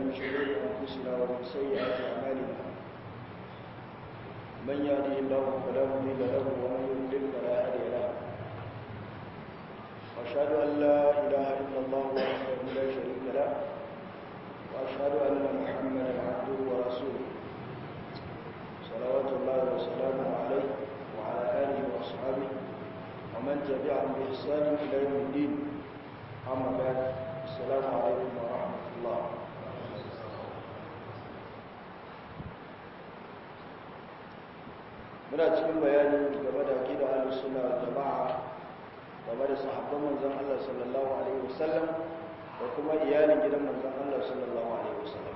من شرور أنفسنا ومن سيئات أعمالنا من يهده الله فلا مضل له ومن يضلل فلا هادي له وأشهد أن لا إله إلا الله وحده لا شريك له وأشهد أن محمدا عبده ورسوله صلوات الله وسلامه عليه وعلى آله وأصحابه ومن تبعهم بإحسان إلى يوم الدين أما بعد السلام عليكم ورحمة الله muna cikin bayani game da aqida ahlus sunna wal jamaa game da sahabban manzon Allah sallallahu alaihi wasallam da kuma iyalin gidan manzon Allah sallallahu alaihi wasallam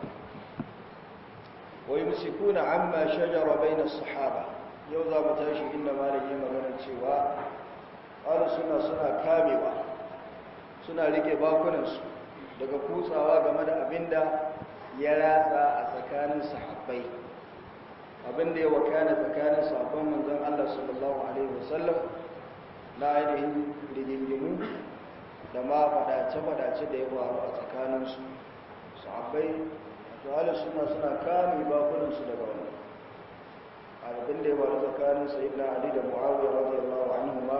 wa yumsikuna amma shajara bayna as-sahaba yau za mu tashi inda malami magana cewa ahlus sunna suna kamewa suna rike bakunansu daga kutsawa game da abinda ya ratsa a tsakanin sahabbai abinda ya wakana tsakanin sahabban manzon Allah sallallahu alaihi wasallam na ainihin rigingimu da ma fadace-fadace da ya faru a tsakaninsu sahabbai to halin suna suna kame bakunansu daga wannan abinda ya faru tsakanin sayyidina Ali da Muawiya radiyallahu anhu ma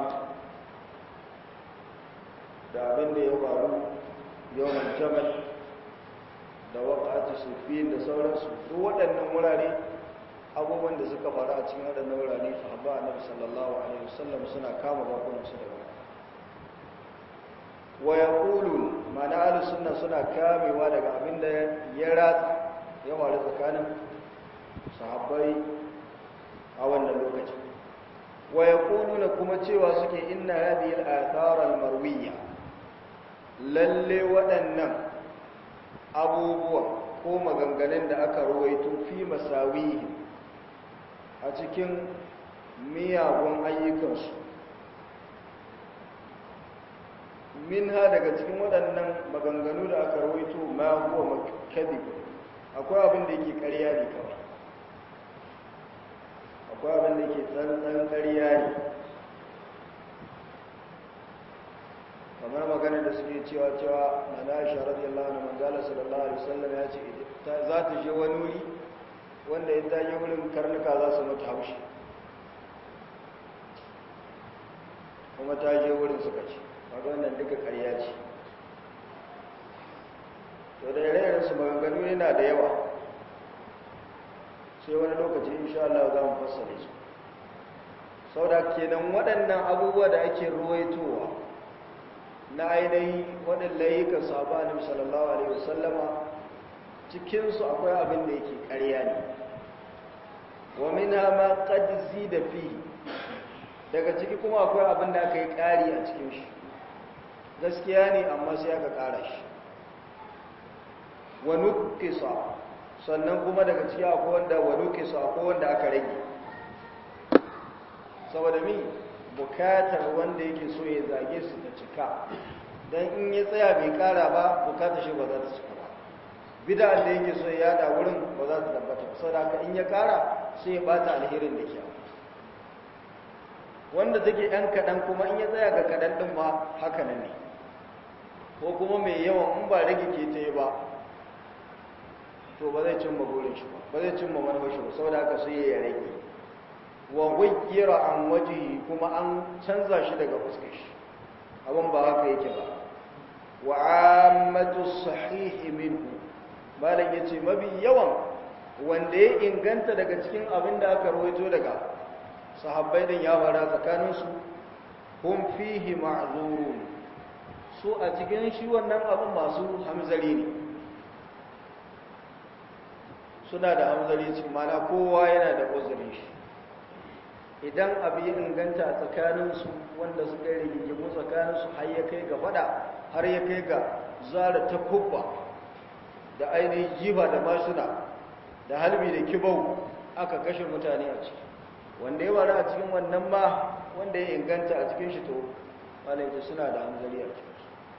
da abin da ya faru yawan jamal da waƙati sufin da sauransu duk waɗannan wurare abubuwan da suka faru a cikin waɗannan wurare sahabba annabi sallallahu alaihi wasallam suna kama bakunansu da wani wa yaqulun ma'ana ahlus sunna suna kamewa daga abin da ya ratsa ya faru tsakanin sahabbai a wannan lokacin wa yaquluna kuma cewa suke inna hadhihi al-athar al-marwiyya lalle waɗannan abubuwa ko maganganun da aka ruwaito fi masawihi a cikin miyagun ayyukansu min ha daga cikin waɗannan maganganu da aka ruwaito ma huwa makadib akwai abin da yake ƙarya ne kawai akwai abin da yake tsantsan ƙarya ne kamar magana da suke cewa cewa na Aisha radiyallahu anha manzala sallallahu alaihi wasallam ya ce za ta je wani wuri wanda ya taje wurin karnuka za su mutu haushi kuma ta je wurin suka ce kaga wannan duka ƙarya ce to da ire su maganganu yana da yawa sai wani lokaci insha Allah za mu fassare su saboda kenan waɗannan abubuwa da ake ruwaitowa na ainihi waɗanda layukan sabanin sallallahu alaihi wasallama cikinsu akwai abin da yake ƙarya ne wa mina ma qad zida fi daga ciki kuma akwai abin da aka yi ƙari a cikin shi gaskiya ne amma sai aka ƙara shi wa nuqisa sannan kuma daga ciki akwai wanda wa nuqisa akwai wanda aka rage saboda mi bukatar wanda yake so ya zage su ta cika don in ya tsaya bai kara ba bukatar shi ba za ta cika ba bida'an da yake so ya yada wurin ba za ta tabbata ba saboda in ya kara sai ya bata alherin da kyau wanda take yan kaɗan kuma in ya tsaya ga kaɗan ɗin ma haka ne ko kuma mai yawan in ba rage ke ta yi ba to ba zai cimma burin shi ba ba zai cimma manufar shi ba saboda haka sai ya rage wa gwayyara an waje kuma an canza shi daga fuskar shi abin ba haka yake ba wa ammatu sahihi minhu malam yace mabi yawan wanda ya inganta daga cikin abin da aka rawaito daga sahabbai din ya fara tsakanin su hum fihi ma'zurun su a cikin shi wannan abin masu hamzari ne suna da hamzari cikin mana kowa yana da uzurin shi idan abu ya inganta a tsakaninsu wanda suka yi rigingimu tsakaninsu har ya kai ga fada har ya kai ga zara ta kubba da ainihin jiba da mashina da halbi da kibau aka kashe mutane a ciki wanda ya wara a cikin wannan ma wanda ya inganta a cikin shi to malaita suna da hanzari a cikin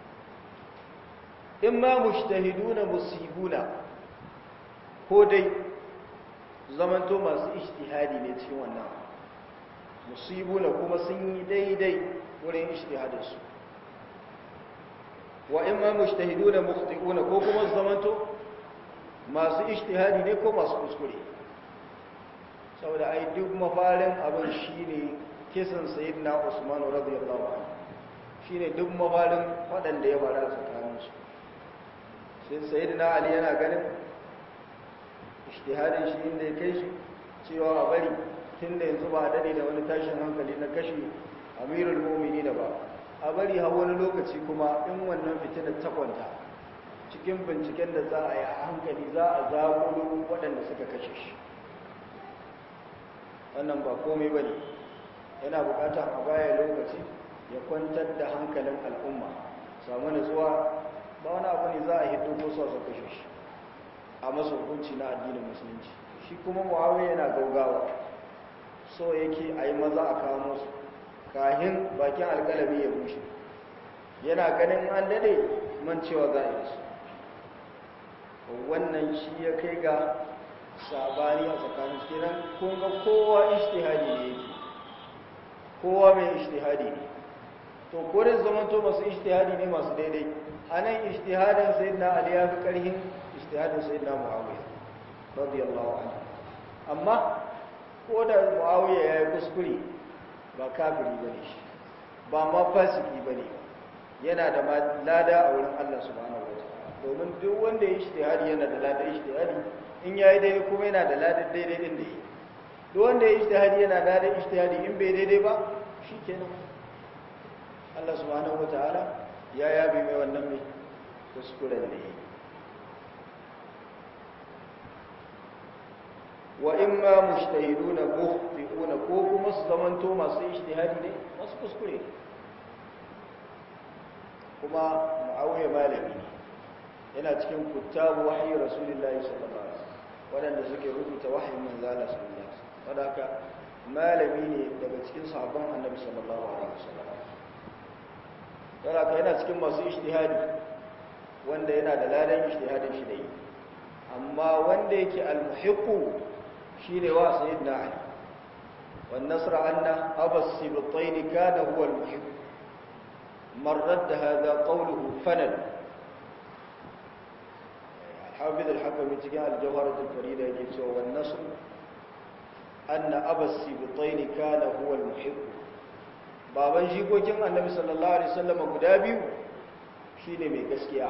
in ma mushtahiduna musibuna ko dai zamanto masu ishtihadi ne cikin wannan musibuna kuma sun yi daidai wurin ishtihadinsu wa in ma mujtahiduna mukhti'una ko kuma su zamanto masu ishtihadi ne ko masu kuskure saboda ai duk mafarin abin shine kisan sayyidina Usman radiyallahu anhu shine duk mafarin waɗanda ya fara tsakaninsu sai sayyidina Ali yana ganin ishtihadin shi inda ya kai shi cewa a bari tun da yanzu ba a dade da wani tashin hankali na kashe amirul mumini da ba a bari har wani lokaci kuma in wannan fitinar ta kwanta cikin binciken da za a yi a hankali za a zaɓo waɗanda suka kashe shi wannan ba komai ba ne yana buƙatar a baya lokaci ya kwantar da hankalin al'umma samu nutsuwa ba wani abu ne za a hiddo ko sa su kashe shi a masa hukunci na addinin musulunci shi kuma muawiya yana gaugawa so yake a yi maza a kawo musu kahin bakin alkalami ya bushe yana ganin an dade man cewa za a yi su wannan shi ya kai ga sabani a tsakanin kiran kun ga kowa ishtihadi ne yake kowa mai ishtihadi ne to kodin zamanto masu ishtihadi ne masu daidai a nan ishtihadin sayyidina ali ya fi karhin ishtihadin sayyidina muawiya radiyallahu anhu amma ko da muawiya ya yi kuskure ba kafiri bane shi ba ma fasiki bane yana da lada a wurin Allah subhanahu wataala domin duk wanda ya ishtihadi yana da lada ishtihadi in yayi daidai kuma yana da lada daidai din da yi duk wanda ya ishtihadi yana da lada ishtihadi in bai daidai ba shikenan Allah subhanahu wataala ya yabe mai wannan mai kuskuren da yi wa imma mujtahiduna mukhti'una ko kuma su zamanto masu ijtihadi ne masu kuskure kuma muawiya malami ne yana cikin kuttabu wahyi rasulullahi sallallahu alaihi wasallam wadanda suke rubuta wahyin manzo Allah sallallahu alaihi wasallam wadaka malami ne daga cikin sahabban annabi sallallahu alaihi wasallam wadaka yana cikin masu ijtihadi wanda yana da ladan ijtihadin shi da yi amma wanda yake al-muhiqqu shine wa sayyidina ali wan nasra anna abas sibtayn kana huwa al-muhibb man radda hadha qawluhu fanad حافظ الحكم تجاه الجوهرة الفريدة يجيسو والنصر أن أبا السبطين كان هو المحب baban jikokin annabi sallallahu alaihi wasallam guda biyu shine mai gaskiya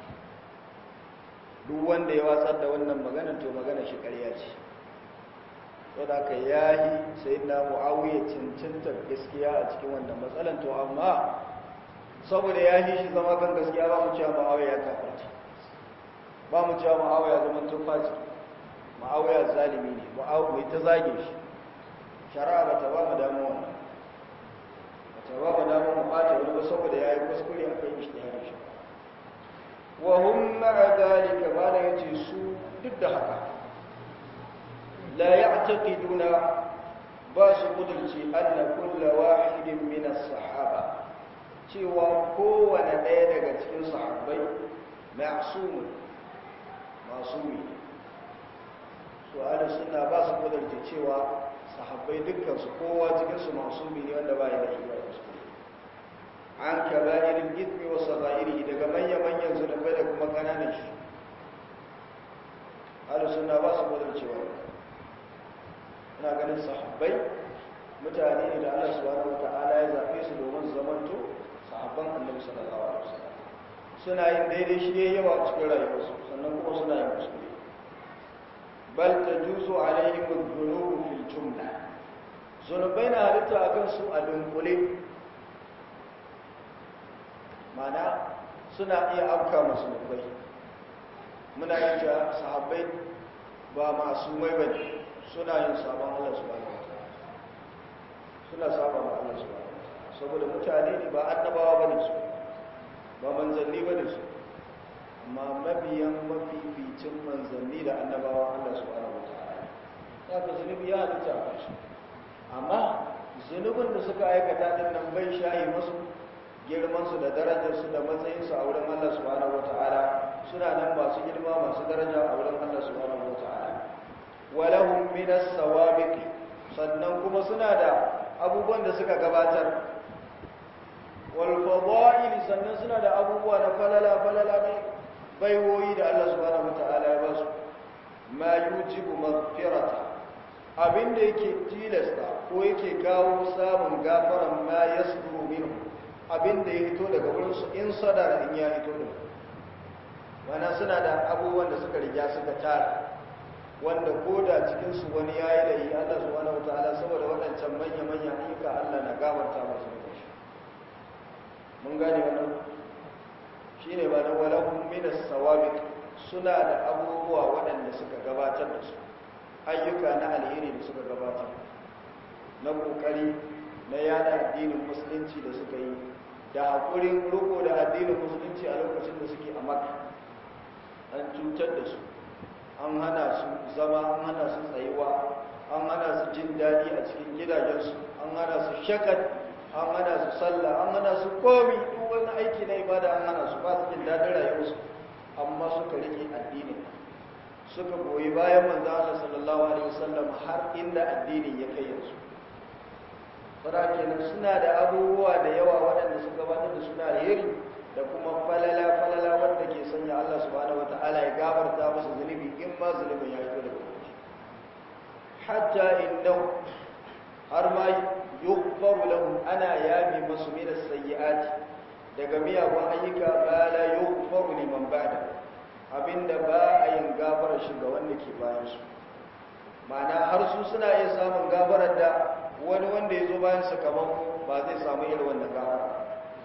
duk wanda ya watsar da wannan magana to magana shi ƙarya ce saboda ka yahi sayyidina muawiya cancanta gaskiya a cikin wannan matsalan to amma saboda yahi shi zama kan gaskiya ba mu cewa muawiya ya kafarta ba mu cewa muawiya zaman tufaci muawiya zalimi ne muawiya ta zage shi shari'a ba ta ba mu damu wannan ba ta ba mu damu mu ɓata wani ba saboda ya yi kuskure a kan ishtihar shi wa hum ma'a dalika ba da yace su duk da haka la ya'taqiduna ba su kudurci anna kullu wahidin min as-sahaba cewa kowane ɗaya daga cikin sahabbai ma'sumun masumi su ala suna ba su kudurci cewa sahabbai dukkan su kowa cikin su masumi ne wanda ba ya da iya kuskure an kaba'irin gitmi wa saga'iri daga manya-manyan zunubai da kuma kananan shi ala suna ba su kudurcewa ina ganin sahabbai mutane ne da Allah subhanahu wata'ala ya zaɓe su domin zamanto sahabban annabi sallallahu alaihi wasallam suna yin daidai shi yayi yawa cikin rayuwarsu sannan kuma suna yin kuskure bal tajuzu alaihim adh-dhunub fil jumla zunubai na halitta akan su a dunkule mana suna iya afka masu zunubai muna yin cewa sahabbai ba masu mai bane suna yin sabon Allah subhanahu wataala suna saba ma Allah subhanahu wataala saboda mutane ne ba annabawa bane su ba manzanni bane su amma mabiyan mafificin manzanni da annabawa Allah subhanahu wataala ya ka zunubi ya halitta a kansu amma zunubin da suka aikata din nan bai shayi masu girmansu da darajarsu da matsayinsu a wurin Allah subhanahu wataala suna nan masu girma masu daraja a wurin Allah subhanahu wataala walahum min as-sawabiq sannan kuma suna da abubuwan da suka gabatar wal fadail sannan suna da abubuwa na falala falala ne baiwoyi da Allah subhanahu wataala ya basu ma yujibu maghfirata abinda yake tilasta ko yake kawo samun gafaran ma yasduru minhu abinda ya hito daga wurin su in sadara in ya hito da wannan suna da abubuwan da suka riga suka tara wanda ko da cikin su wani yayi da yi Allah subhanahu wataala saboda waɗancan manya manya ayyuka Allah na gafarta masu da shi mun gane wannan shine ba da walahum min as-sawabiq suna da abubuwa waɗanda suka gabatar da su ayyuka na alheri da suka gabatar na kokari na yada addinin musulunci da suka yi da haƙurin riko da addinin musulunci a lokacin da suke a maka an cutar da su an hana su zama an hana su tsayuwa an hana su jin daɗi a cikin gidajensu an hana su shakat an hana su sallah an hana su komi duk wani aiki na ibada an hana su ba su jin daɗin rayuwarsu amma suka rike addinin suka goyi bayan manzo Allah sallallahu alaihi wasallam har inda addinin ya kai yanzu fara kenan suna da abubuwa da yawa waɗanda suka gabatar da suna alheri da kuma falala falala wanda ke sanya Allah subhanahu wataala ya gafarta musu zunubi in ma zunubin ya fito daga wuce hatta innahu har ma yughfaru lahum ana yabi masu min as-sayyi'ati daga miyagun ayyuka ba la yughfaru liman ba'da abinda ba a yin gafarar shi ga wanda ke bayan su ma'ana har su suna iya samun gafarar da wani wanda ya zo bayan sakamako ba zai samu irin wannan gafara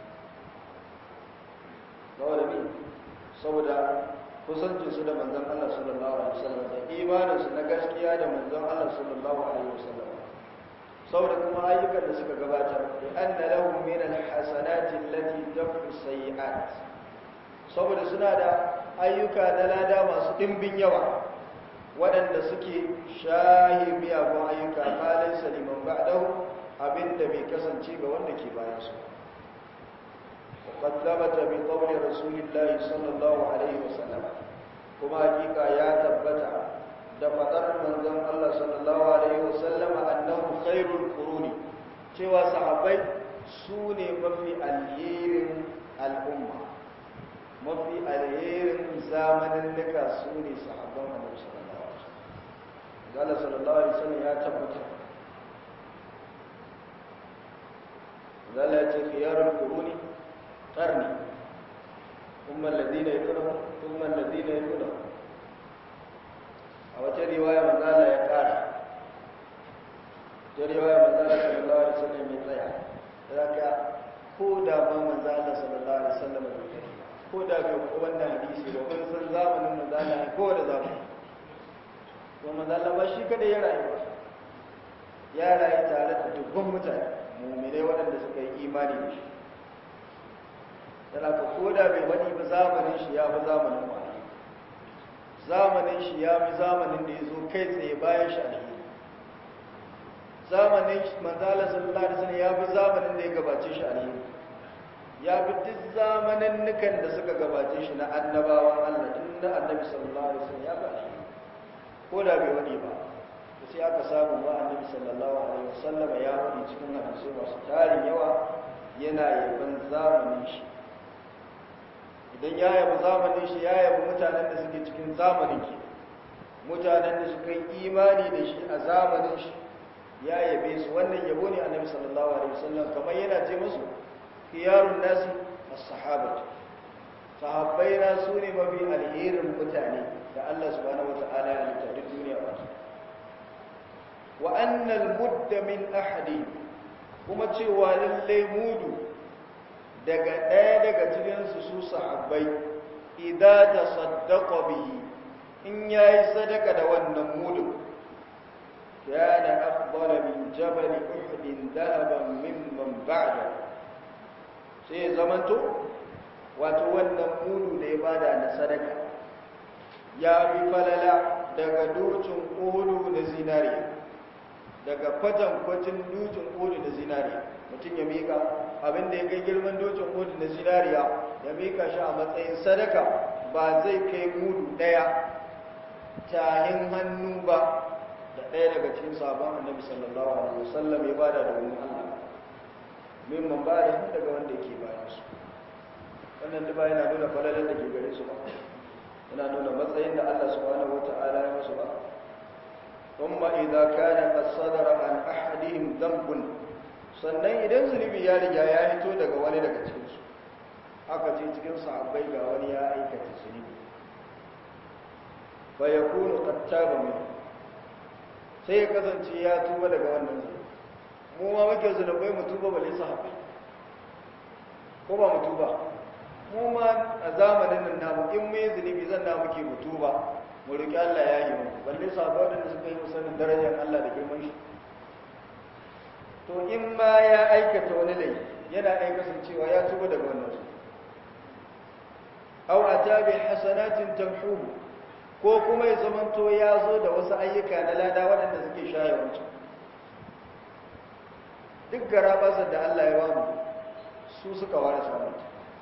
saboda mi saboda kusancinsu da manzon Allah sallallahu alaihi wasallam da imaninsu na gaskiya da manzon Allah sallallahu alaihi wasallam saboda kuma ayyukan da suka gabatar da anna lahum min alhasanati allati tafu sayiat saboda suna da ayyuka na lada masu dimbin yawa waɗanda suke shahi miyagun ayyuka malin saliman ba'dahu abinda bai kasance ga wanda ke bayan su وقد ثبت بقول رسول الله صلى الله عليه وسلم كما حقيقة يا تبت دفتر من ذن الله صلى الله عليه وسلم أنه خير القرون cewa sahabbai su ne mafi alherin al'umma mafi alherin zamanin duka su ne sahabban annabi sallallahu alaihi wasallam Allah sallallahu alaihi wasallam ya tabbata Allah ya ce khiyarul quruni قرني ثم الذين يلونهم ثم الذين يلونهم أو رواية من ذا لا يقال رواية من ذا صلى الله عليه وسلم يطيع ذاك كودا ما من ذا صلى الله عليه وسلم كودا كوانا حديثي وكل سن زامن من ذا لا كودا زامن ومن ذا لا بشي كده يرأي ya rayu tare da dubban mutane mummune waɗanda suka yi imani da shi yana ka koda bai wani ba zamanin shi ya fi zamanin wani zamanin shi ya fi zamanin da ya zo kai tsaye bayan shi alheri zamanin manzala sallallahu alaihi wasallam ya fi zamanin da ya gabace shi alheri ya fi duk zamanin nukan da suka gabace shi na annabawan Allah tun na annabi sallallahu alaihi wasallam ya fi alheri ko da bai wani ba sai aka samu ba annabi sallallahu alaihi wasallam ya wani cikin hadisi masu tarin yawa yana yaban zamanin shi idan ya yabi zamanin shi ya yabi mutanen da suke cikin zamanin ki mutanen da suka yi imani da shi a zamanin shi ya yabe su wannan yabo ne annabi sallallahu alaihi wasallam kamar yana ce musu khiyarun nasi as-sahabatu sahabbai na su ne mafi alherin mutane da Allah subhanahu wataala ya halitta duk duniya ba wa annal mudda min ahadi kuma cewa lallai mudu daga ɗaya daga cikinsu su sahabbai idan ta saddaka bihi in ya yi sadaka da wannan mudu kana afdala min jabal uhudin dahaban mimman ba'da sai zamanto wato wannan mudu da ya bada na sadaka ya bi falala daga dukin uhudu na zinariya daga kwatankwacin dukin uhudu na zinariya mutum ya mika abin da ya kai girman dokin mudu na zinariya ya mika shi a matsayin sadaka ba zai kai mudu ɗaya tahin hannu ba da ɗaya daga cikin sabon annabi sallallahu alaihi wasallam ya bada da wani Allah mimman ba da daga wanda ke bayan su wannan duba yana nuna falalar da ke gare su ba yana nuna matsayin da Allah subhanahu wata'ala ya musu ba kuma idza kana qad sadara an ahadihim dhanbun sannan idan zunubi ya riga ya hito daga wani daga cikin su aka ce cikin sahabbai ga wani ya aikata zunubi fa yakunu qad taba min sai ya kasance ya tuba daga wannan zunubi mu ma muke zunubai mu tuba balle sahabbai ko ba mu tuba mu ma a zamanin nan namu in mai zunubi zan na muke mu tuba mu roki Allah ya yi mu balle sahabbai da suka yi musanin darajar Allah da girman shi to in ma ya aikata wani laifi yana ai kasancewa ya tuba daga wannan su aw atabi hasanatin tamhuhu ko kuma ya zamanto ya zo da wasu ayyuka na lada waɗanda suke shaye wancan duk garabasar da Allah ya bamu su suka ware samun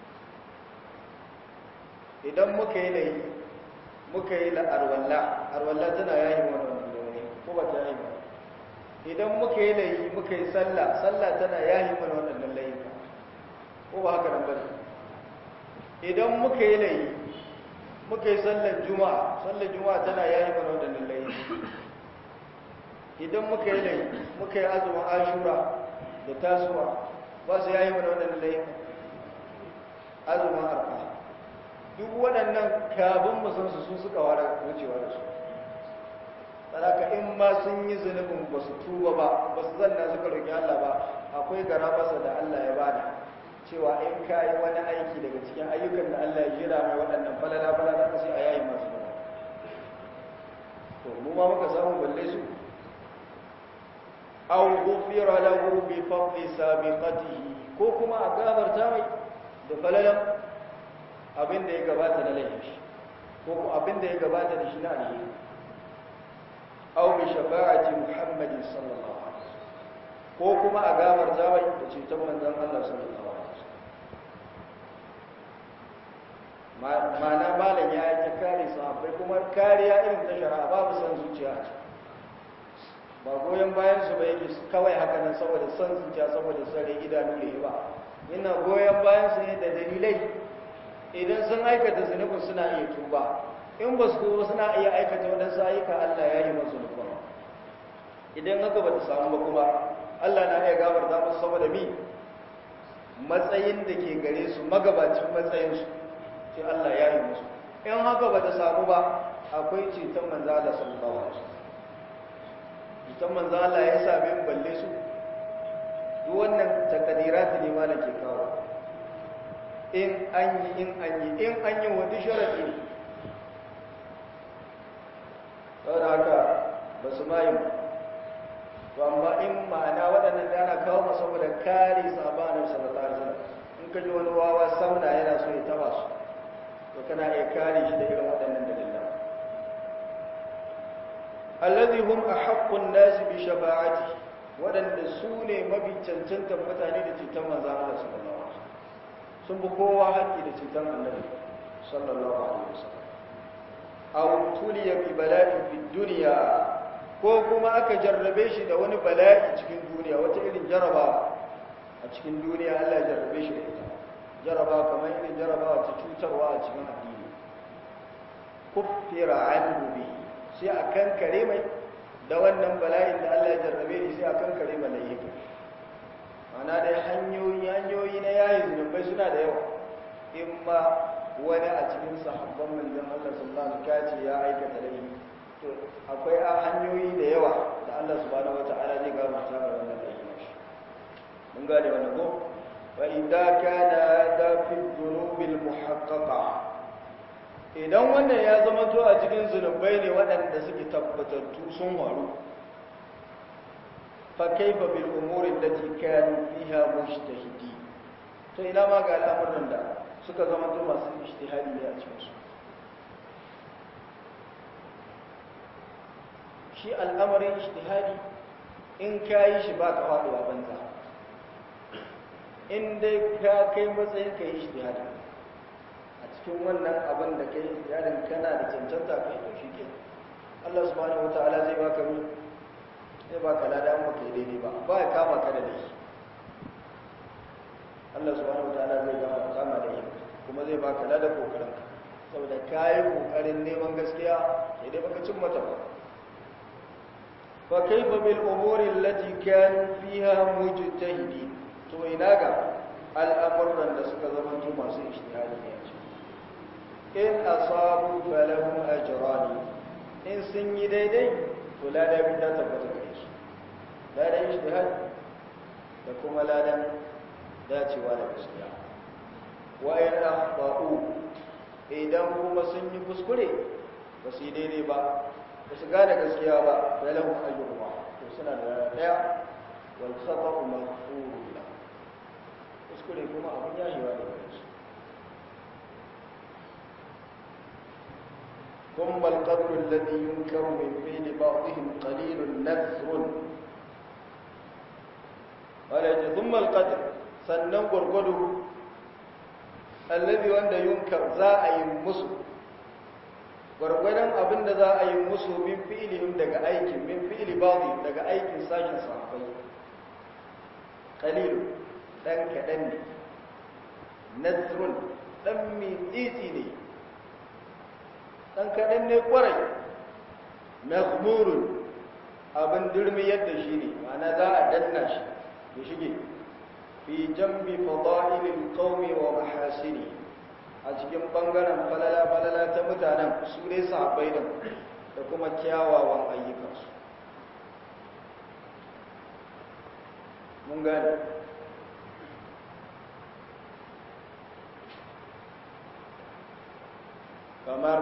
idan muka yi laifi muka yi la arwalla arwalla tana yayi mana wannan laifi ko ba ta yayi ba idan muka yi laifi muka yi sallah sallah tana yayi mana wannan laifi ko ba haka nan bane idan muka yi laifi muka yi sallar juma'a sallar juma'a tana yayi mana wannan laifi idan muka yi laifi muka yi azumin ashura da tasuwa ba su yayi mana wannan laifi azumin arfa duk waɗannan kabin musansu su suka wara wucewa da su sadaka in ma sun yi zunubin ba su tuba ba ba su zanna suka roƙi Allah ba akwai garabasa da Allah ya bada cewa in ka yi wani aiki daga cikin ayyukan da Allah ya jira mai waɗannan falala falala ka sai a yayi masu ba to mu ma muka samu balle su aw ghufira lahu bi fadli sabiqatihi ko kuma a gafarta mai da falalan abin da ya gabata na laifi ko abin da ya gabata da shi na alheri aw bi shafa'ati muhammadin sallallahu alaihi wasallam ko kuma a gafarta mai da ceton manzon Allah sallallahu alaihi wasallam ma'ana malam ya yi ta kare sahabbai kuma kariya irin ta shari'a babu san zuciya ba goyon bayan su ba yake kawai haka nan saboda san zuciya saboda sare idanu ne ba ina goyon bayan su ne da dalilai idan sun aikata zunubin suna iya tuba in ba su tuba suna iya aikata waɗansu ayyuka Allah ya yi masu nufin idan haka ba ta samu ba kuma Allah na iya gabarta musu saboda mi matsayin da ke gare su magabacin matsayinsu sai Allah ya yi musu in haka ba ta samu ba akwai ceton manzo Allah sallallahu alaihi wasallam ceton manzo Allah ya same mu balle su duk wannan takadirat ne ma ke kawo in an yi in an yi in an yi wani sharadi ne saboda haka ba su mayu to amma in ma'ana waɗannan da ana kawo masu saboda kare sabanin sallallahu alaihi wasallam in ka ji wani wawa sauna yana so ya taba su to kana iya kare shi da irin waɗannan dalilan alladhi hum ahaqqun nas bi shafa'ati waɗanda su ne mafi cancantar mutane da cutar manzon Allah sallallahu alaihi wasallam sun bi kowa haƙƙi da cutar annabi sallallahu alaihi wasallam aw tuliya bi bala'in fi dunya ko kuma aka jarrabe shi da wani bala'i cikin duniya wata irin jarabawa a cikin duniya Allah ya jarrabe shi da ita jarabawa kamar irin jarabawa ta cutarwa a cikin addini kuffira anhu bi sai a kankare mai da wannan bala'in da Allah ya jarrabe shi sai a kankare mai laifi ana dai hanyoyi hanyoyi na yayin zunubai suna da yawa in ma wani a cikin sahabban manzon Allah sallallahu alaihi wasallam ya aikata laifi to akwai hanyoyi da yawa da Allah subhanahu wataala zai gafarta ga wannan laifi mun gane wannan ko wa idza kana hada fi dhunubil muhaqqaqa idan wannan ya zama to a cikin zunubai ne waɗanda suke tabbatattu sun waru fa kaifa bil umuri allati kanu fiha mujtahidi to ina ma ga al'amuran da suka zama to masu ijtihadi ne a cikin su shi al'amarin ijtihadi in kayi shi ba ka faɗuwa banza in dai ka kai matsayin ka yi ijtihadi a cikin wannan abin da kai ijtihadin kana da cancanta kai to shi ke Allah subhanahu wataala zai baka mi zai baka lada an baka yi daidai ba ba ya kama ka da laifi Allah subhanahu wataala zai kama kama da yi kuma zai baka lada kokarin ka saboda ka yi ƙoƙarin neman gaskiya sai dai baka cin mata ba fa kaifa bil umuri allati kanu fiha mujtahidin to ina ga al'amuran da suka zama to masu ijtihadi ne in asabu falahum ajrani in sun yi daidai to ladan da tabbata gare su ladan ijtihad da kuma ladan dacewa da gaskiya wa in akhta'u idan kuma sun yi kuskure ba su yi daidai ba ba su gane gaskiya ba falahum ajruha to suna da daya wal khata'u maghfurun lahu kuskure kuma abin yashewa da gare su ثم القدر الذي ينكر من فعل بعضهم قليل نذر ولا ثم القدر sannan gurgudu allabi wanda yunkar za a yi musu gwargwadon abin da za a yi musu min fi'ilihim daga aikin min fi'ili ba'dhi daga aikin sashin sahabbai qalil dan kadan ne nazrun dan mi titi ne dan kaɗan ne kwarai maghmurun abin durmi yadda shi ne ma'ana za a danna shi ya shige fi jambi fada'ilil qaumi wa mahasini a cikin bangaren falala falala ta mutanen su dai sahabbai da da kuma kyawawan ayyukansu mun gane kamar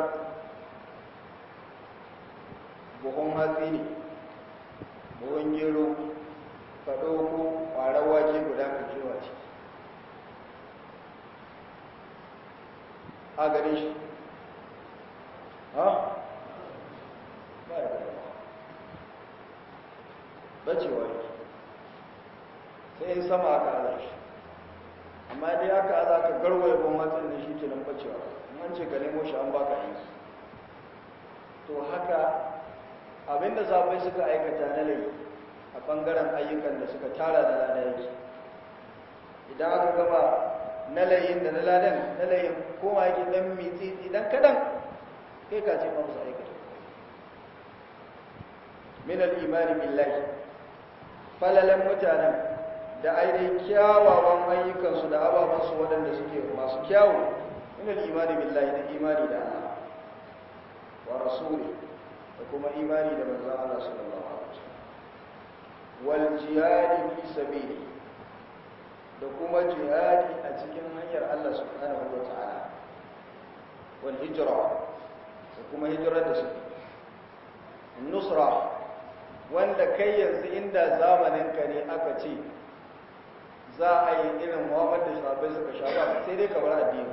buhun hatsi ne buhun gero ka ɗauko ƙwarar wake guda ka kewa ce a gare shi ha ba da gaba bacewa yake sai in sama aka aza shi amma dai aka aza ka garwaye ban hatsin da shi ke nan bacewa an ce ka nemo shi an baka yanki to haka abinda sabai suka aikata na laifi a ɓangaren ayyukan da suka tara da lada yake idan aka gaba na layin da na ladan na layin koma yake dan mitsi idan kadan kai ka ce masu aikata min al-imani billahi falalan mutanen da ainihin kyawawan ayyukansu da ababansu waɗanda suke masu kyawu min al-imani billahi da imani da Allah wa rasuli da kuma imani da manzon Allah sallallahu alaihi wasallam wal jihadi fi sabili da kuma jihadi a cikin hanyar Allah subhanahu wa ta'ala wal hijra da kuma hijrar da su nusra wanda kai yanzu inda zamanin ka ne aka ce za a yi irin Muhammad da sahabbai suka sha ba sai dai ka bar addini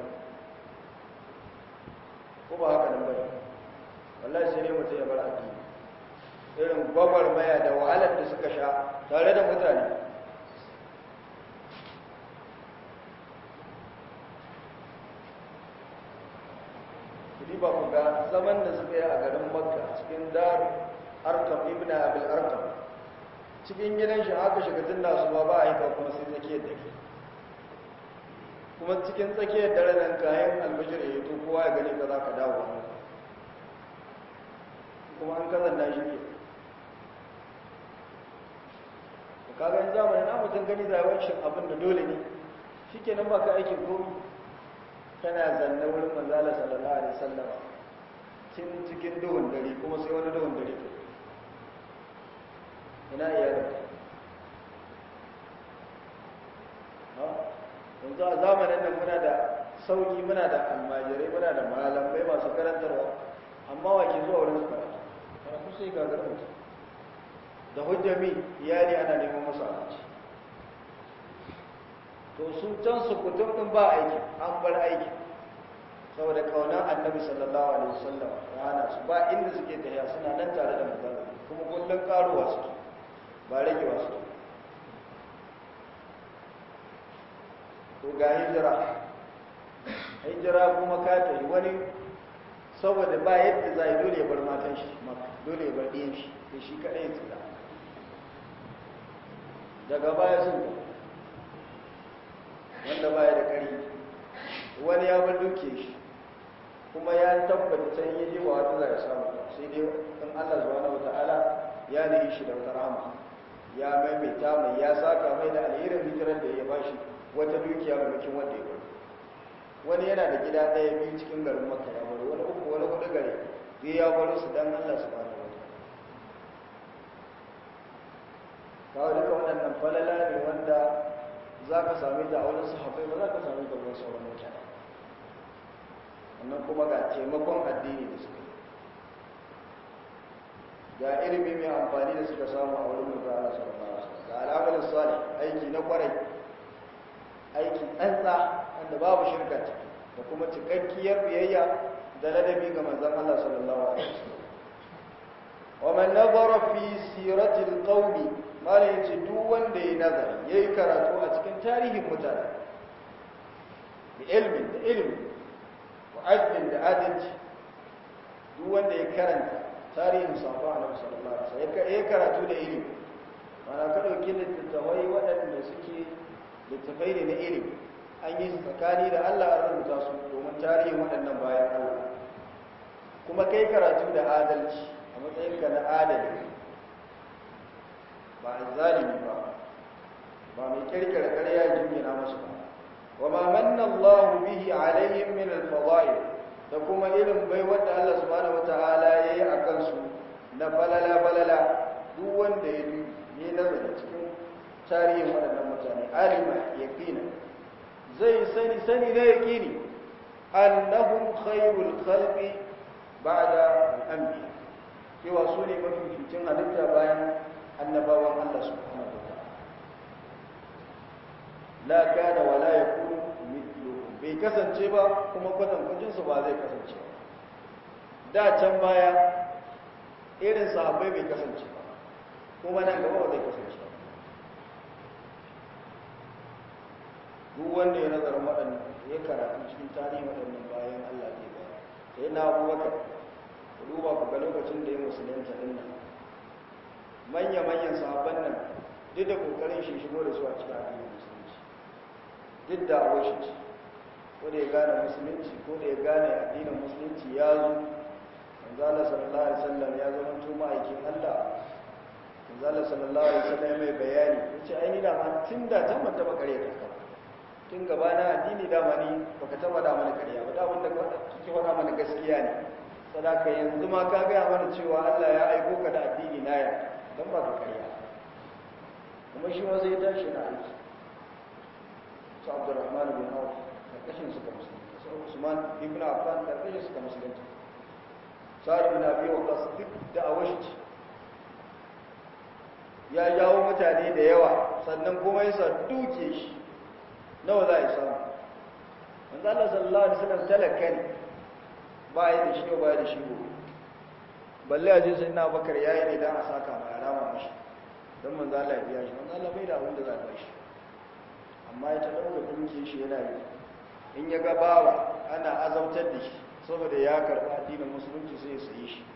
ko ba haka nan bane wallahi sai dai mutum ya bar addini irin gwagwarmaya da wahalar da suka sha tare da mutane kudi ba ku ga zaman da suka yi a garin makka cikin dar arkam ibn abil arkam cikin gidan shi aka shiga tun da su ba ba a yi ka kuma sai tsakiyar da ke kuma cikin tsakiyar dare nan kayan albashir ya yi to kowa ya gani ka za ka dawo kuma an kazan da shi ke kagan zamanin na mutum gani zawancin abin da dole ne shi ke nan baka aikin komi kana zanne wurin manzala sallallahu alaihi sallam cin cikin duhun dare kuma sai wani duhun dare ke ina iyalin yanzu a zamanin nan muna da sauki muna da almajirai muna da malamai masu karantarwa amma wa ke zuwa wurin su karatu karatu sai gagar mutum da hujjami iyali ana neman masu abinci to su can su kutum din ba aiki an bar aiki saboda kaunar annabi sallallahu alaihi wasallam ya hana su ba inda suke tafiya suna nan tare da manzon kuma kullun karuwa suke ba ragewa suke to ga hijira hijira kuma ka tafi wani saboda ba yadda za yi dole ya bar matan shi dole ya bar ɗiyan shi da shi kaɗai tsira daga baya sun wanda baya da ƙari wani ya bar duke shi kuma ya tabbata can yi ji ba wata za ya samu sai dai in Allah subhanahu wata'ala ya nihi shi da wata rahama ya maimaita mai ya saka mai da alherin hijirar da ya bashi wata dukiya maimakon wanda ya bari wani yana da gida ɗaya biyu cikin garin maka ya bari wani uku wani hudu gare zai ya bari su dan Allah subhanahu wata'ala kawo duka waɗannan falala ne wanda za ka sami da a wani sahabbai ba za ka sami da wani sauran mutane wannan kuma ga taimakon addini da suka ga ilimi mai amfani da suka samu a wurin mutu ala sallallahu ga al'amalin salih aiki na kwarai aiki tsantsa wanda babu shirka ciki da kuma cikakkiyar biyayya da ladabi ga manzon Allah sallallahu alaihi wasallam wa man nazara fi siratil qaumi mala yace duk wanda yayi nazari yayi karatu a cikin tarihin mutane bi ilmin da ilmi wa adlin da adalci duk wanda ya karanta tarihin safa annabi sallallahu alaihi wasallam ya karatu da ilimi mana ka dauki littattafai waɗanda suke littattafai ne na ilimi an yi tsakani da Allah an rubuta su domin tarihin waɗannan bayan Allah kuma kai karatu da adalci a matsayinka na adali ba a zalimi ba ba mai kirkira ƙarya jingina masu ba wa ma manna Allah bihi alaihim min al-fada'il da kuma irin bai wanda Allah subhanahu wataala yayi a kansu na falala falala duk wanda ya yi nazari cikin tarihin waɗannan mutane alima yaqina zai sani sani na yaqini annahum khairul khalqi ba'da al-anbiya cewa su ne mafificin halitta bayan annabawan Allah subhanahu wa ta'ala la kana wa la yakunu mithluhum bai kasance ba kuma kwatankwacin su ba zai kasance ba da can baya irin sahabbai bai kasance ba kuma nan gaba ba zai kasance ba duk wanda ya nazarin waɗannan ya karatu cikin tarihin waɗannan bayan Allah ne ba sai na abubakar ku duba ku ga lokacin da ya musulunta din nan manya-manyan sahabban nan duk da kokarin shi shigo da su a cikin addinin musulunci duk da awai shi ko da ya gane musulunci ko da ya gane addinin musulunci ya zo manzo Allah sallallahu alaihi wasallam ya zama to ma'aikin Allah manzo Allah sallallahu alaihi wasallam mai bayani yace ai ni da ma tun da tan ban taba kare ka tun gaba na addini da ma ni baka taba da mana kariya ba da wanda kike faɗa mana gaskiya ne sadaka yanzu ma ka gaya mana cewa Allah ya aiko ka da addini na ya don ba ka karya kuma shi ma zai tashi na aiki su abdurrahman bin auf karkashin suka musulunta su usman ibn affan karkashin suka musulunta sa'ad bin abi waqas duk da awashi ya jawo mutane da yawa sannan kuma ya sa duke shi nawa za a yi samu manzo Allah sallallahu alaihi wasallam talaka ne ba yi da shi ba yi da shi gobe balle a je sai na bakar yayi ne dan a saka ma ya rama mashi don manzo Allah ya biya shi manzo Allah bai da abin da za a bashi amma ya ta dauka duke shi yana yi in ya ga bawa ana azautar da shi saboda ya karba addinin musulunci sai ya sayi shi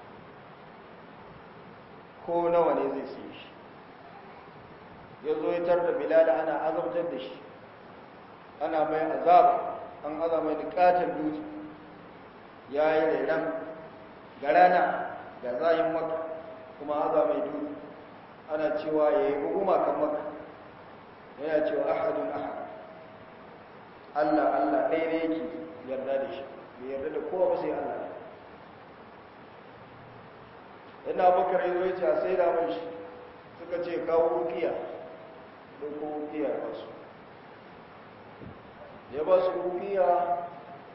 ko nawa ne zai sayi shi ya zo ya tar da bilal ana azautar da shi ana mai azaba an aza mai dukatan dutse ya yi rairan ga rana ga zayin maka kuma aza mai dutse ana cewa ya yi hukuma kan maka yana cewa ahadun ahad Allah Allah ɗaya ne yake yarda da shi bai yarda da kowa ba sai Allah ina bakar yi zai ce a sai da mai shi suka ce kawo rukiya don ko rukiya ba su ya ba su rukiya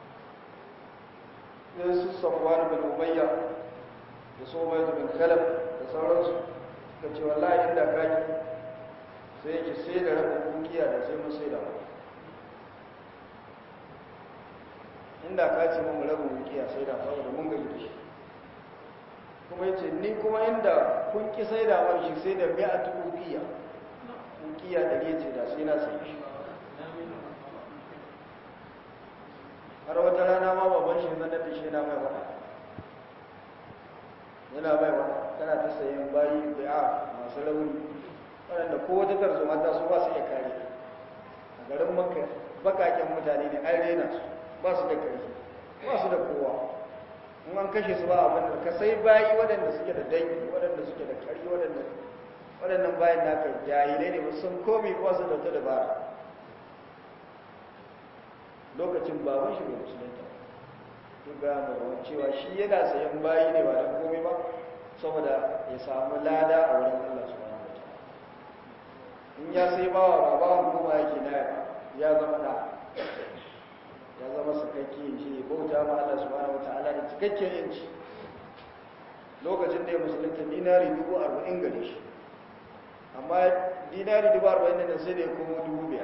sai su samuwa bin ubayya da so mai bin kalab da sauransu suka ce wallahi inda kaki sai yake sai da rabin rukiya da sai mun sai da mai inda ka ce mun rabin rukiya sai da saboda mun gaji da shi kuma yace ni kuma inda kun ki sai da mai shi sai da bi'atu rukiya rukiya da yace da sai na sai shi har wata rana ma babban shi zan da shi yana mai wada yana mai wada kana ta sayan bayi bi'a masu rauni waɗanda ko wata tarzoma ta su ba su iya kare a garin makka bakaken mutane ne an rena su ba su da ƙarfi ba su da kowa in an kashe su ba abin da ka sai bayi waɗanda suke da dangi waɗanda suke da ƙari waɗanda waɗannan bayan naka jahilai ne ba sun komi ba su da wata dabara lokacin baban shi bai musulunta duk ga mu cewa shi yana sayan bayi ne ba don komi ba saboda ya samu lada a wurin Allah subhanahu wa ta'ala in ya sai bawa ba bawan kuma yake na ya zama da ya zama sakakke shi bauta ma Allah subhanahu wa ta'ala da cikakken yanci lokacin da ya musulunta dinari dubu arba'in gare shi amma dinari dubu arba'in da sai da ya kuma dubu biyar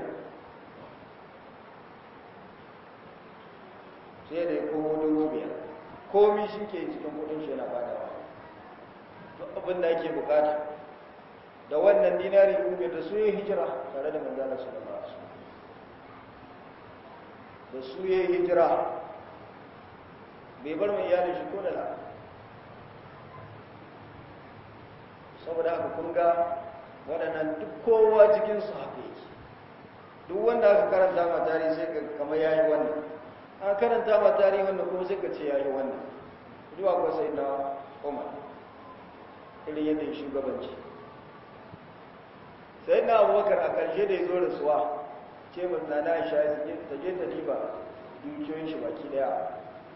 sai da ya komo dubu biyar komi shi ke cikin kudin shi yana badawa duk abin da ake bukata da wannan dinari dubu biyar da su yi hijira tare da manzana su da masu da su yi hijira bai bar mai iyalin shi ko da la saboda haka kun ga waɗannan duk kowa cikinsu haka yake duk wanda aka karanta ma tarihi sai ka kamar yayi wannan a karanta ma tarihi wannan kuma sai ka ce yayi wannan zuwa ko sai na Umar irin yadda ya shugabanci sai na Abubakar a ƙarshe da ya zo rasuwa ce mun na na Aisha ta je ta diba dukiyoyin shi baki daya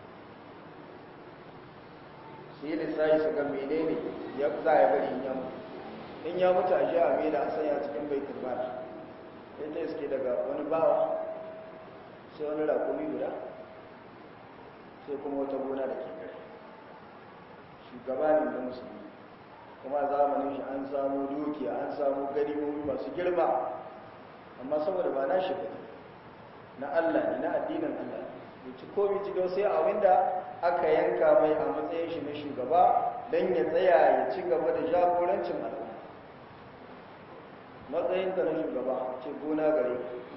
sai lissafi su ga menene ya za ya bari in ya mutu in ya mutu a ji a mai da a sanya cikin baitul mal sai ta iske daga wani bawa sai wani rakumi guda sai kuma wata gona da ke gari shugaba ne na musulmi kuma a zamanin shi an samu dukiya an samu ganimomi masu girma amma saboda ba na shi ba na Allah ne na addinin Allah ne ci komi cikin sai abinda aka yanka mai a matsayin shi na shugaba don ya tsaya ya ci gaba da jagorancin al'umma matsayinka na shugaba ce gona gare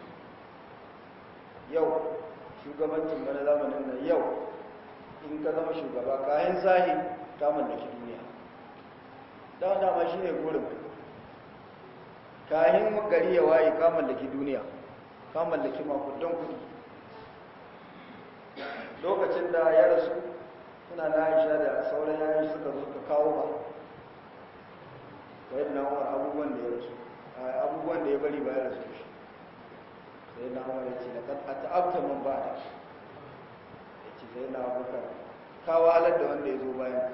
yau shugabancin mana zamanin nan yau in ka zama shugaba kayan zahi ta mallaki duniya don dama shi ne gurin kayan gari ya waye ka mallaki duniya ka mallaki makudan kudi lokacin da ya rasu suna na aisha da sauran yayin suka zo ka kawo ba sai na umar abubuwan da ya rasu abubuwan da ya bari ba ya rasu shi sai na umar ya ce da a ta'abta man ba da ya ce sai na abubakar kawo halar da wanda ya zo bayan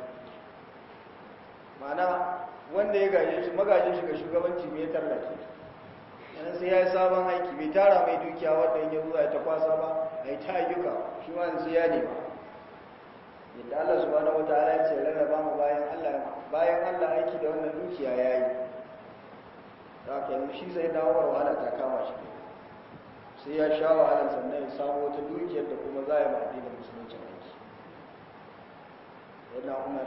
mana wanda ya gaje shi magajin shi ga shugabanci mai tallake yana sai ya yi sabon aiki bai tara mai dukiya wanda ya zuwa ya ta kwasa ba a yi ta ayyuka shi ma sai ya nema yadda Allah subhanahu wa ta'ala ya ce rarraba mu bayan Allah bayan Allah aiki da wannan dukiya yayi da aka yanzu shi sai dawowar wahala ta kama shi sai ya sha wahala sannan ya samu wata dukiyar da kuma za a yi ma addinin musulunci aiki yana umar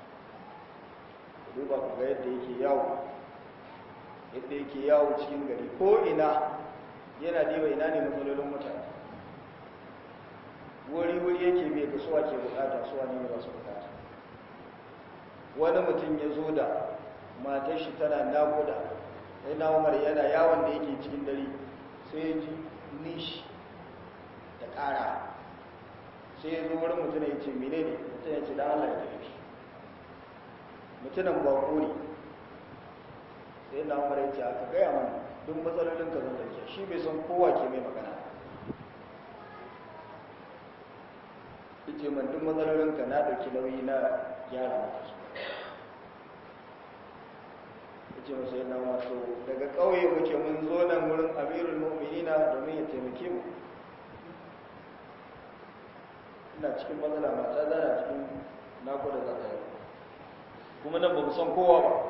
duba ku ga yadda yake yawo yadda yake yawo cikin gari ko ina yana diba ina ne matsalolin mutane wuri-wuri yake bai ga suwa ke bukata suwa ne ba su bukata wani mutum ya zo da matar shi tana nakuda sai na umar yana yawon da yake cikin dare sai ya ji nishi da ƙara sai ya zo wurin mutum ya ce mene ne mutum ya ce da allah ya tafi mutumin bako ne sai na umar ya ce aka gaya mana duk matsalolin ka zan dauke shi bai san kowa ke mai magana ce man duk matsalolin ka na dauki nauyi na gyara mata su ce masa yana wato daga ƙauye muke mun zo nan wurin amirul mu'minina domin ya taimake mu ina cikin matsala mata zana cikin nakuda za ta yi kuma nan ba mu san kowa ba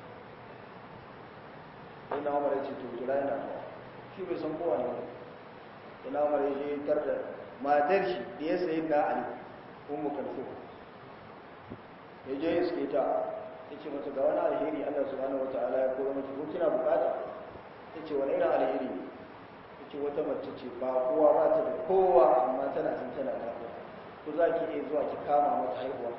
sai na umar ya ce to kira yana zuwa shi bai san kowa ne sai na umar ya je tar da matar shi da ya sayi na ali ummu kalfu ya je ya suke ta ya ce mata ga wani alheri allah subhanahu wataala ya koro mata ko kina bukata ya ce wani irin alheri ne ya ce wata mace ce ba kowa ba ta da kowa amma tana jin tana da ko za ki iya zuwa ki kama mata haihuwa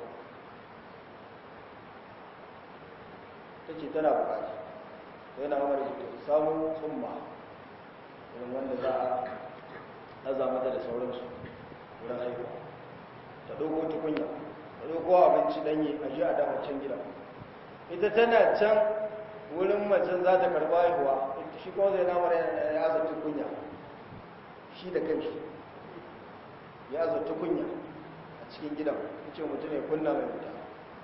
ta ce tana bukata sai na umar ya samun tsumma irin wanda za a aza mata da sauransu wurin haihuwa ɗauko tukunya a ɗauko abinci ɗanye a ji a dama can gida ita tana can wurin macen za ta karɓa haihuwa shi kuma zai namar ya aza tukunya shi da kanshi ya aza tukunya a cikin gidan ce mutum ya kunna mai wuta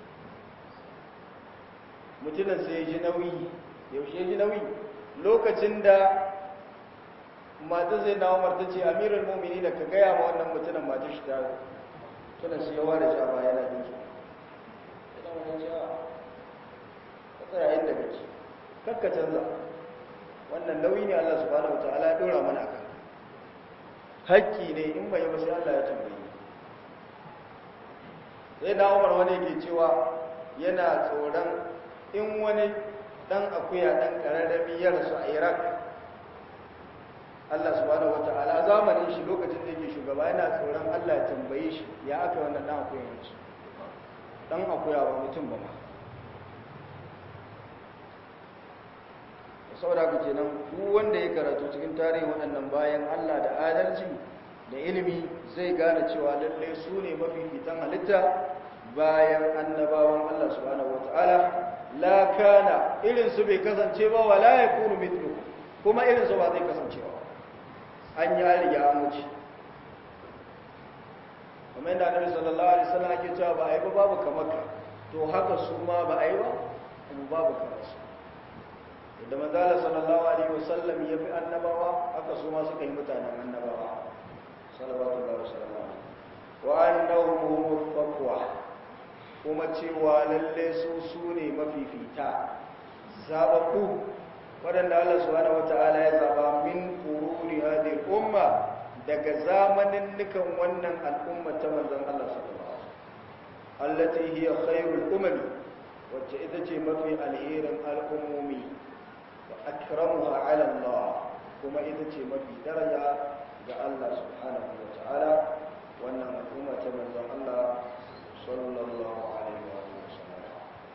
mutumin sai ya ji nauyi yaushe ya ji nauyi lokacin da mata zai dawo marta ce amirin mumini da ka gaya ma wannan mutumin mata shi ta tunan su yawa da shaba yana jin su idan wani ce a ka tsaya inda kake kakka canza wannan nauyi ne Allah subhanahu wa ta'ala ya dora mana akan hakki ne in bai ba sai Allah ya tambaye sai da Umar wani yake cewa yana tsoron in wani dan akuya dan kararrami ya rasu a Iraq Allah subhanahu wata'ala zamanin shi lokacin da yake shugaba yana tsoron Allah ya tambaye shi ya aka wannan dan akuya yanzu dan akuya ba mutum ba ma saboda haka kenan duk wanda ya karatu cikin tarihin waɗannan bayan Allah da adalci da ilimi zai gane cewa lallai su ne mafifitan halitta bayan annabawan Allah subhanahu wata'ala la kana irin su bai kasance ba wala yakunu mithlu kuma irin su ba zai kasance ba an yi riga an wuce kamar yadda annabi sallallahu alaihi wasallam ake cewa ba a yi ba babu kamar ka to haka su ma ba a yi ba kuma babu kamar su da manzala sallallahu alaihi wasallam ya fi annabawa haka su ma suka yi mutanen annabawa sallallahu alaihi wasallam wa annahum humul faqwa kuma cewa lalle su su ne mafifita zababbu waɗanda Allah subhanahu wata'ala ya zaba min quruni hadhihi umma daga zamanin nukan wannan al'umma ta manzon Allah sallallahu alaihi wasallam allati hiya khairul umami wacce ita ce mafi alherin al'ummomi wa akramuha ala Allah kuma ita ce mafi daraja ga Allah subhanahu wata'ala wannan al'umma ta manzon Allah sallallahu alaihi wa sallam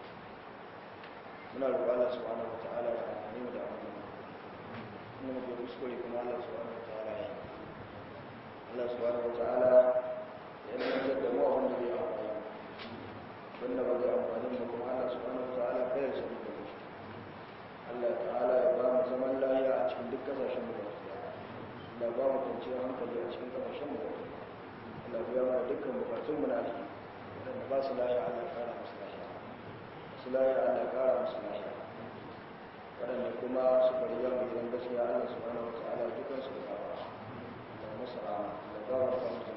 muna roƙon Allah subhanahu wata'ala ya amfani mu da abin da muke kuskure kuma Allah subhanahu wata'ala ya Allah subhanahu wata'ala ya nuna da mu abin da bai amfani wanda ba zai amfani mu kuma Allah subhanahu wata'ala kai ya sani da mu Allah ta'ala ya ba mu zaman lafiya a cikin duk kasashen mu baki Allah ba mu kwanciyar hankali a cikin kasashen mu baki Allah biya mana dukkan bukatun mu na alheri wanda ba su lafiya Allah kara musu lafiya su lafiya Allah kara musu lafiya waɗanda kuma suka riga mu gidan gaskiya Allah subhanahu wa ta'ala dukansu da kafa da musu a da ba mu